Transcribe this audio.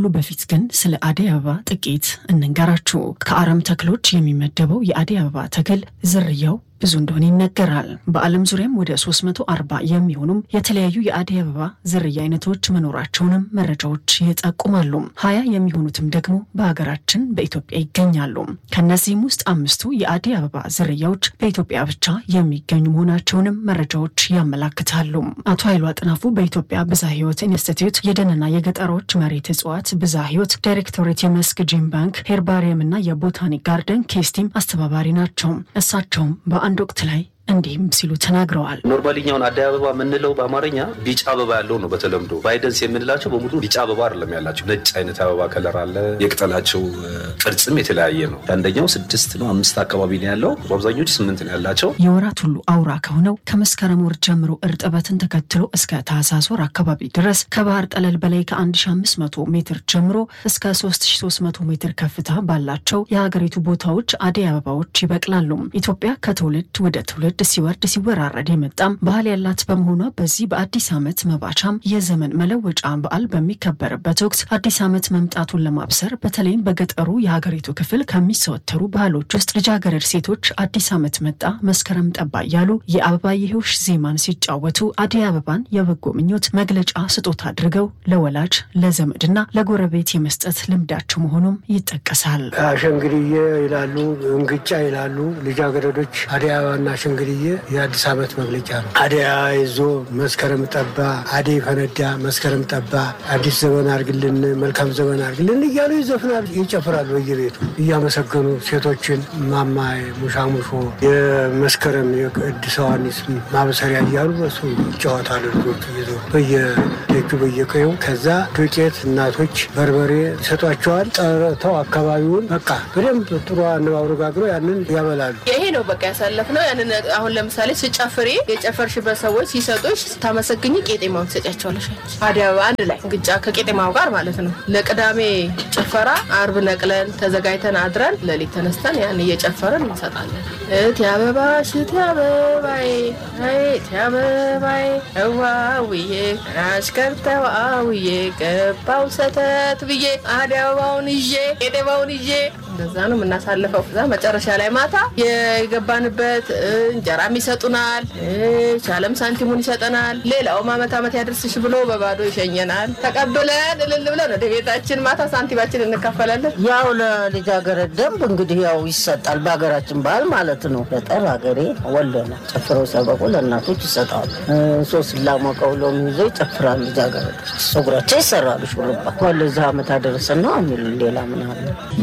በፊት ግን ስለ አደይ አበባ ጥቂት እንንገራችሁ። ከአረም ተክሎች የሚመደበው የአደይ አበባ ተክል ዝርያው ብዙ እንደሆነ ይነገራል። በዓለም ዙሪያም ወደ 340 የሚሆኑም የተለያዩ የአደይ አበባ ዝርያ አይነቶች መኖራቸውንም መረጃዎች ይጠቁማሉ። ሀያ የሚሆኑትም ደግሞ በሀገራችን በኢትዮጵያ ይገኛሉ። ከእነዚህም ውስጥ አምስቱ የአደይ አበባ ዝርያዎች በኢትዮጵያ ብቻ የሚገኙ መሆናቸውንም መረጃዎች ያመላክታሉ። አቶ ኃይሉ አጥናፉ በኢትዮጵያ ብዝሃ ሕይወት ኢንስቲትዩት የደንና የገጠሮች መሬት እጽዋት ብዝሃ ሕይወት ዳይሬክቶሬት የመስክ ጂም ባንክ ሄርባሪየም እና የቦታኒክ ጋርደን ኬስቲም አስተባባሪ ናቸው። እሳቸውም በአንድ ወቅት ላይ እንዲህም ሲሉ ተናግረዋል። ኖርማሊኛውን አደይ አበባ የምንለው በአማርኛ ቢጫ አበባ ያለው ነው። በተለምዶ ባይደንስ የምንላቸው በሙሉ ቢጫ አበባ አይደለም ያላቸው፣ ነጭ አይነት አበባ ከለር አለ። የቅጠላቸው ቅርጽም የተለያየ ነው። አንደኛው ስድስት ነው አምስት አካባቢ ነው ያለው፣ በአብዛኞቹ ስምንት ነው ያላቸው። የወራት ሁሉ አውራ ከሆነው ከመስከረም ወር ጀምሮ እርጥበትን ተከትሎ እስከ ታህሳስ ወር አካባቢ ድረስ ከባህር ጠለል በላይ ከ1500 ሜትር ጀምሮ እስከ 3300 ሜትር ከፍታ ባላቸው የሀገሪቱ ቦታዎች አደይ አበባዎች ይበቅላሉ። ኢትዮጵያ ከትውልድ ወደ ትውልድ ሲወርድ ሲወራረድ የመጣም ባህል ያላት በመሆኗ በዚህ በአዲስ ዓመት መባቻም የዘመን መለወጫ በዓል በሚከበርበት ወቅት አዲስ ዓመት መምጣቱን ለማብሰር በተለይም በገጠሩ የሀገሪቱ ክፍል ከሚሰወተሩ ባህሎች ውስጥ ልጃገረድ ሴቶች አዲስ ዓመት መጣ መስከረም ጠባ እያሉ የአበባየሆሽ ዜማን ሲጫወቱ አደይ አበባን የበጎ ምኞት መግለጫ ስጦታ አድርገው ለወላጅ ለዘመድና ለጎረቤት የመስጠት ልምዳቸው መሆኑም ይጠቀሳል። አሸንግድዬ ይላሉ፣ እንግጫ ይላሉ ልጃገረዶች አደይ አበባና አሸንግድዬ የአዲስ ዓመት መግለጫ ነው። አደይ አበባ ይዞ መስከረም ጠባ፣ አደይ ፈነዳ፣ መስከረም ጠባ፣ አዲስ ዘመን አድርግልን፣ መልካም ዘመን አድርግልን እያሉ ይዘፍናሉ፣ ይጨፍራሉ። በየቤቱ እያመሰገኑ ሴቶችን ማማ ሙሻሙሾ የመስከረም የቅድስት ዮሐንስ ማበሰሪያ እያሉ በሱ ይጫወታሉ። ልጆቹ እየዞሩ በየደጁ በየቀዩ ከዛ ዱቄት እናቶች በርበሬ ይሰጧቸዋል። ጠርተው አካባቢውን በቃ በደንብ ጥሩ አነባብሮ ጋግረው ያንን ያበላሉ። ይሄ ነው በቃ ያሳለፍነው። ያንን አሁን ለምሳሌ ስጨፍሪ የጨፈርሽበት ሰዎች ሲሰጡሽ ስታመሰግኝ ቄጤማውን ትሰጫቸዋለሽ። አደይ አበባ አንድ ላይ ግጫ ከቄጤማው ጋር ማለት ነው። ለቅዳሜ ጭፈራ አርብ ነቅለን ተዘጋጅተን አድረን ሌሊት ተነስተን ያን እየጨፈርን እንሰጣለን። እቴ አበባሽ እቴ አበባዬ እቴ አበባዬ እዋውዬ አሽከርተዋውዬ ገባው ሰተት ብዬ አደይ አበባውን ይዤ ቄጤማውን ይዤ እንደዛ ነው የምናሳልፈው። ከዛ መጨረሻ ላይ ማታ የገባንበት እንጀራም ይሰጡናል፣ ቻለም ሳንቲሙን ይሰጠናል። ሌላውም አመት አመት ያደርስሽ ብሎ በባዶ ይሸኘናል። ተቀብለን እልል ብለን ወደ ቤታችን ማታ ሳንቲማችን እንካፈላለን። ያው ለልጃገረድ ደንብ እንግዲህ ያው ይሰጣል፣ በሀገራችን ባህል ማለት ነው። ገጠር ሀገሬ ወሎ ነው። ጨፍረው ሰበቁ ለእናቶች ይሰጣሉ። ሶስት ላሞቀው ሎሚ ይዘው ይጨፍራሉ ልጃገረዶች። ፀጉራቸው ይሰራሉ ሹሩባ። ወለዚህ አመት አደረሰን ነው የሚሉ ሌላ ምን አለ